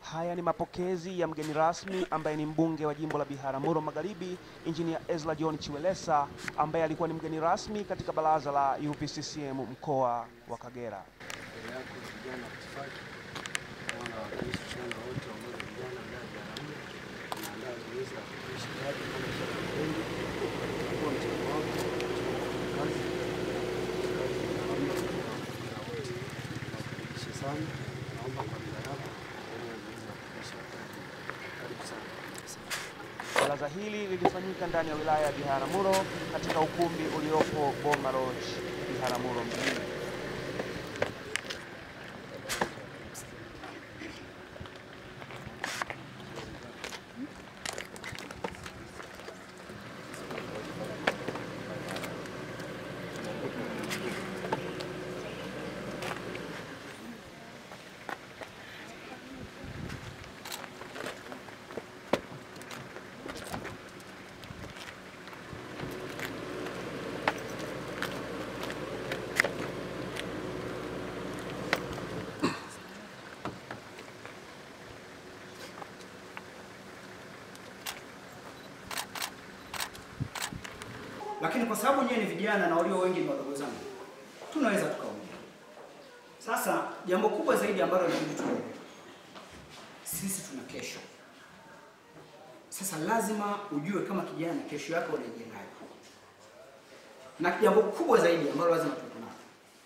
Haya ni mapokezi ya mgeni rasmi ambaye ni mbunge wa jimbo la Biharamulo Magharibi, Injinia Ezra John Chiwelesa ambaye alikuwa ni mgeni rasmi katika baraza la UVCCM mkoa wa Kagera. mbele yako vijana wa itifaki wanawakilisha vijana wote wa umoja wa vijana wilaya ya Biharamulo. Tunaandaa zoezi la kuishi kazi kama ishara ya upendo, kutambua mchango wako katika kazi kazi ya Biharamulo na wote. Nawakaribisha sana, naomba kwa ridhaa yako endelee na zoezi la kuishi kazi. Karibu sana. Asante. Baraza hili lilifanyika ndani ya wilaya ya Biharamulo katika ukumbi uliopo Boma Lodge, Biharamulo mjini. lakini kwa sababu nyewe ni vijana na walio wengi ni wadogo zangu, tunaweza tukaongea. Sasa jambo kubwa zaidi ambalo inabidi tuelewe, sisi tuna kesho. Sasa lazima ujue kama kijana kesho yako unaijengaje, na jambo kubwa zaidi ambalo lazima tuwe nalo,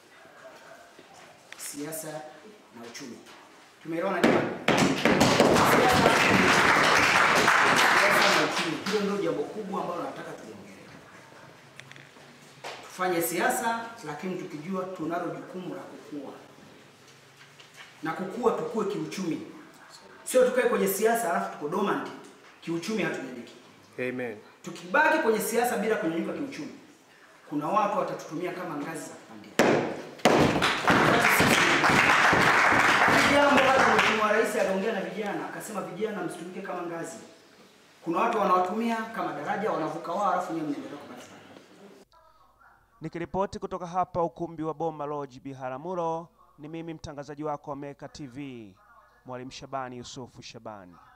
siasa na uchumi. Tumeelewana jamani? Siasa siasa na uchumi, hilo ndio jambo kubwa ambalo nataka tuliongelee tufanye siasa, lakini tukijua tunalo jukumu la kukua na kukua, tukue kiuchumi, sio tukae kwenye siasa alafu tuko dormant kiuchumi, hatunyanyuki. Amen. Tukibaki kwenye siasa bila kunyanyuka kiuchumi, kuna watu watatutumia kama ngazi za kupandia. Hili Jambo hata Mheshimiwa Rais aliongea na vijana akasema, vijana msitumike kama ngazi. Kuna watu wanawatumia kama daraja, wanavuka wao, alafu nyewe mnaendelea kubaki pale. Nikiripoti kutoka hapa ukumbi wa Boma Lodge Biharamulo, ni mimi mtangazaji wako wa Meka TV, Mwalimu Shabani Yusufu Shabani.